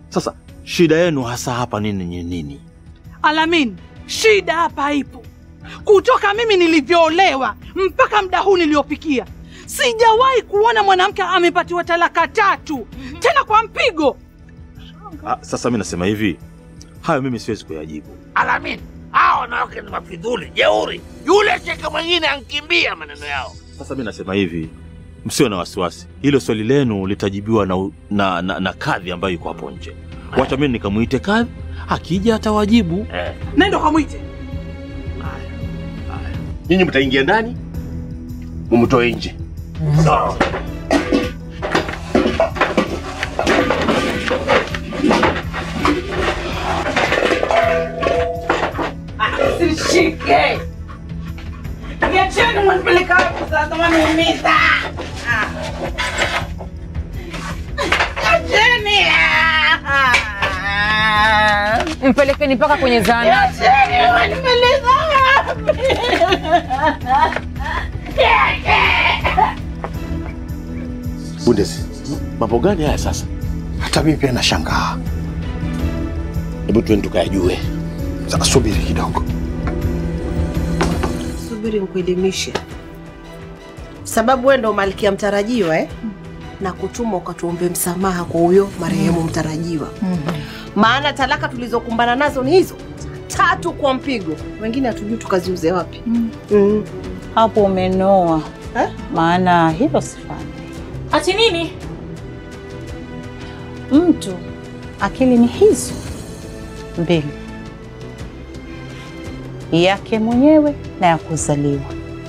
Sasa shida yenu hasa hapa nini ni nini? Alamin, shida hapa ipo kutoka mimi nilivyoolewa mpaka muda huu niliopikia, sijawahi kuona mwanamke amepatiwa talaka tatu tena kwa mpigo. Ah, sasa mi nasema hivi, hayo mimi siwezi kuyajibu. Alamin, hao wanawake ni mafidhuli, jeuri. Yule sheka mwingine ankimbia maneno yao. Sasa mi nasema hivi, msiwe na wasiwasi, hilo swali lenu litajibiwa na, na, na, na kadhi ambayo yuko hapo nje. Wacha mimi nikamwite kadhi, akija atawajibu. Eh. Nenda kamwite. Nyinyi mtaingia ndani, mumtoe nje. Sawa. Sishike. Niacheni mwanipeleka wapi sasa mwaniumiza. Niacheni. Mpelekeni mpaka kwenye zahanati. Niacheni mwanipeleka wapi? Bundes, mambo gani haya sasa? Hata mimi pia nashangaa. Hebu tuende tukayajue. Sasa subiri kidogo. Subiri nikuelimishe, sababu wewe ndo malkia mtarajiwa eh? na kutuma ukatuombe msamaha kwa huyo marehemu mtarajiwa. Maana talaka tulizokumbana nazo ni hizo tatu kwa mpigo, wengine hatujui tukaziuze wapi. Mm. Hapo umenoa, Eh? maana hilo sifanyi. Ati nini? Mtu akili ni hizo mbili, yake mwenyewe na ya kuzaliwa.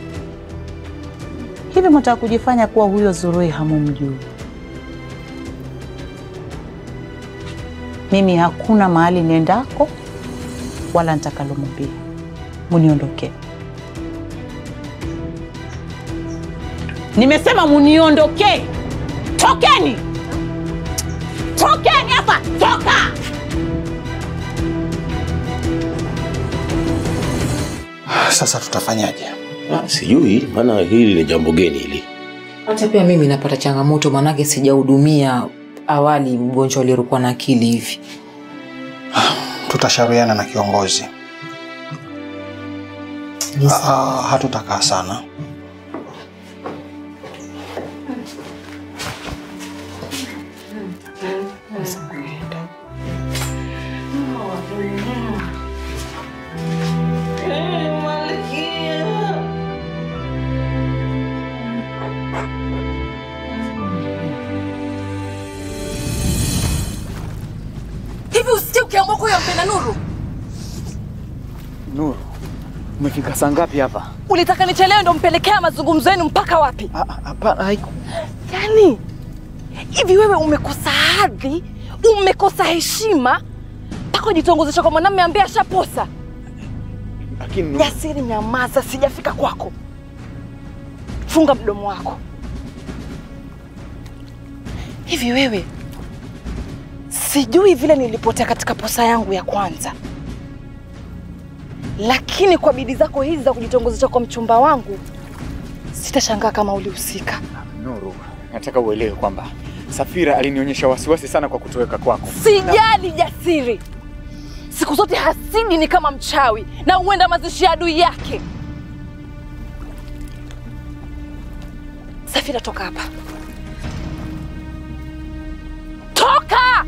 Hivi mtaka kujifanya kuwa huyo Zurui hamumjui? Mimi hakuna mahali niendako wala nitakalomwambia, muniondokee. Nimesema muniondokee, tokeni, tokeni hapa, toka! Sasa tutafanyaje? Ah, sijui, maana hili ni jambo geni hili. Hata pia mimi napata changamoto, manake sijahudumia awali mgonjwa aliyekuwa na akili hivi. Tutashauriana na kiongozi. Ah, hatutakaa sana. Hivi usitie ukiamua kwa huyo mpenda Nuru? Nuru, umefika saa ngapi hapa? Ulitaka nichelewe ndo mpelekea mazungumzo yenu mpaka wapi? Ah, ah, Hapana, haiku. Yaani hivi wewe umekosa hadhi, umekosa heshima mpaka ujitongozesha kwa mwanamume ambaye ashaposa. Lakini Nuru, Jasiri, nyamaza, sijafika kwako. Funga mdomo wako. Hivi wewe, sijui vile nilipotea katika posa yangu ya kwanza, lakini kwa bidii zako hizi za kujitongozesha kwa mchumba wangu, sitashangaa kama ulihusika. Nuru, nataka uelewe kwamba Safira alinionyesha wasiwasi sana kwa kutoweka kwako. Sijali Jasiri, siku zote hasidi ni kama mchawi na huenda mazishi ya adui yake. Safira, toka hapa, toka!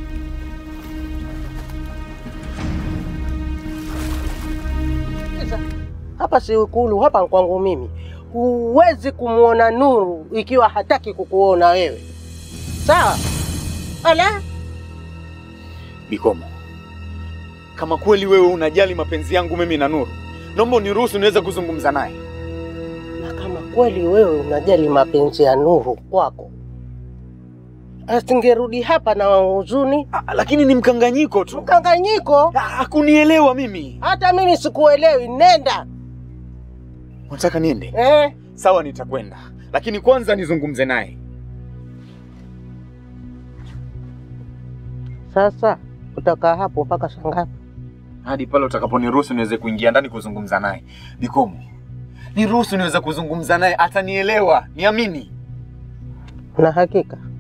Hapa si Ikulu, hapa kwangu mimi. Huwezi kumwona Nuru ikiwa hataki kukuona wewe, sawa? Ala, Bikomo, kama kweli wewe unajali mapenzi yangu mimi na Nuru, naomba uniruhusu niweze kuzungumza naye. na kama kweli wewe unajali mapenzi ya Nuru kwako, asingerudi hapa na huzuni. Ah, lakini ni mkanganyiko tu. Mkanganyiko? Ah, Hakunielewa mimi. Hata mimi sikuelewi. Nenda Unataka niende? eh. Sawa, nitakwenda, lakini kwanza nizungumze naye. Sasa utakaa hapo mpaka saa ngapi? hadi pale utakaponiruhusu niweze kuingia ndani kuzungumza naye. Bikomo, niruhusu niweze kuzungumza naye, atanielewa, niamini. Na hakika